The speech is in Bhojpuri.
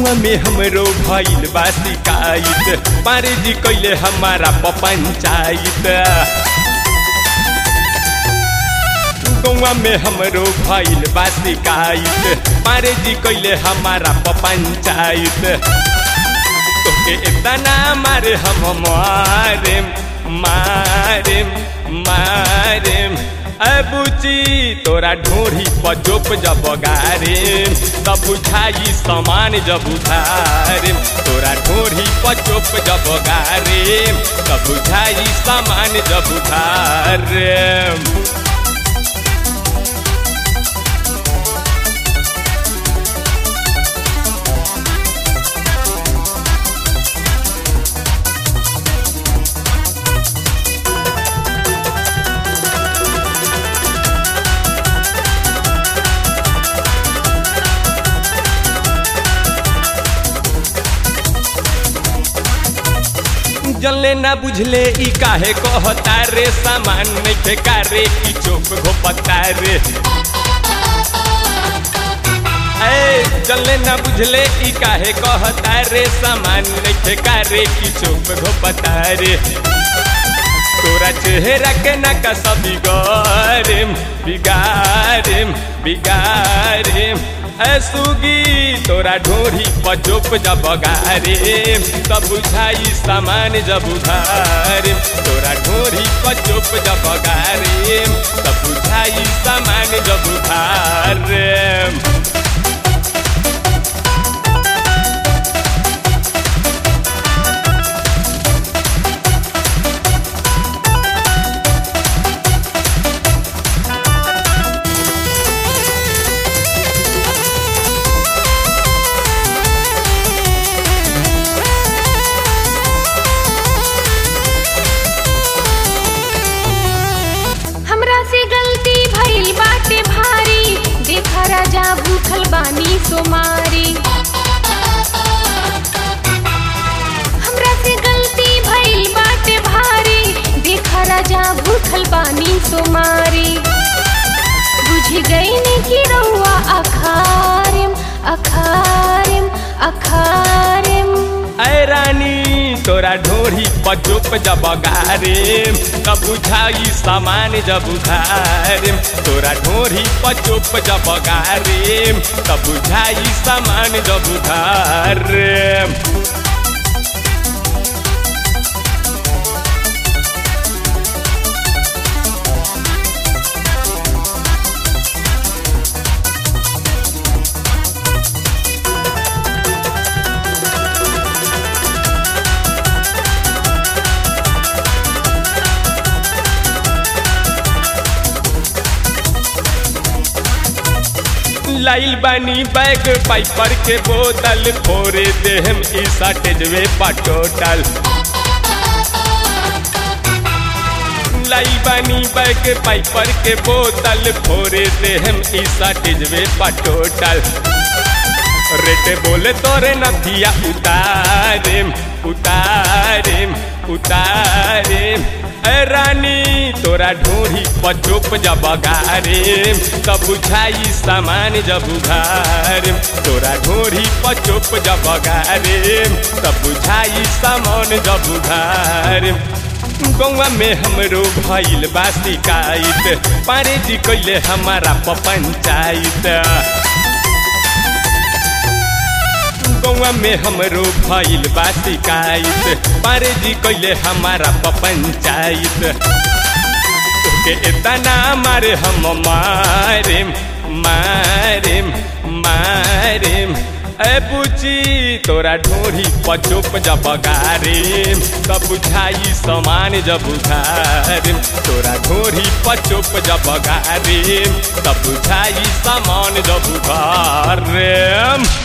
गौवा में हमरो भइल बा शिकायत पारे जी कैले हमारा पंचायत गौवा में हमरो भइल बा शिकायत पारे जी कैले हमारा पंचायत तोके इतना मारे हम मारे मारे मारे अबुची तोरा ढोरी पचोप जब गारे तब बुझाई समान जब उधारे तोरा ढोरी पचोप जब गारे तब बुझाई समान जब उधारे जले ना बुझले ई काहे कहता रे सामान नइखे कारे की चोप घोपता रे ए जले ना बुझले ई काहे कहता रे सामान नइखे कारे की चोप घोपता रे तोरा चेहरा के ना कसा बिगाड़ेम बिगाड़ेम बिगाड़ेम सुगी तोरा ढोरी पचोप जब गारे तब बुझाई सामान जब उधारे तोरा ढोरी पचोप जब गारे तब बुझाई सामान जब उधारे हमरा से गलती भइल बाटे भारी देखा राजा भूखल बानी सोमारी हमरा से गलती भइल बाटे भारी देखा राजा भूखल बानी सोमारी बुझ गई कि रउआ अखारिम अखारिम अखारिम ऐ रानी तोरा ढोरी पचोप जब गारे तब बुझाई सामान जब उधारे तोरा ढोरी पचोप जब गारे तब बुझाई सामान जब उधारे लाइल बानी बैग पाइपर के बोतल फोरे देहम ई साटेजवे पटोटल लाई बानी बैग पाइपर के बोतल फोरे देहम ई साटेजवे पटोटल रेटे बोले तोरे नथिया उतारेम उतारेम उतारेम ए रानी तोरा ढोरी पचोप जब गारे तब बुझाई सामान जब उधारे तोरा ढोरी पचोप जब गारे तब बुझाई सामान जब उधारे गौवा में हमरो भइल बा शिकायत पारे जी कैले हमारा पंचायत गौवा में हमरो भइल बा शिकायत पारे जी कैले हमारा पंचायत तोके इतना मारे हम मारे मारे मारे ए बुची तोरा ढोरी पचोप जब गारे तब बुझाई समान जब उधारे तोरा ढोरी पचोप जब गारे तब बुझाई समान जब उधारे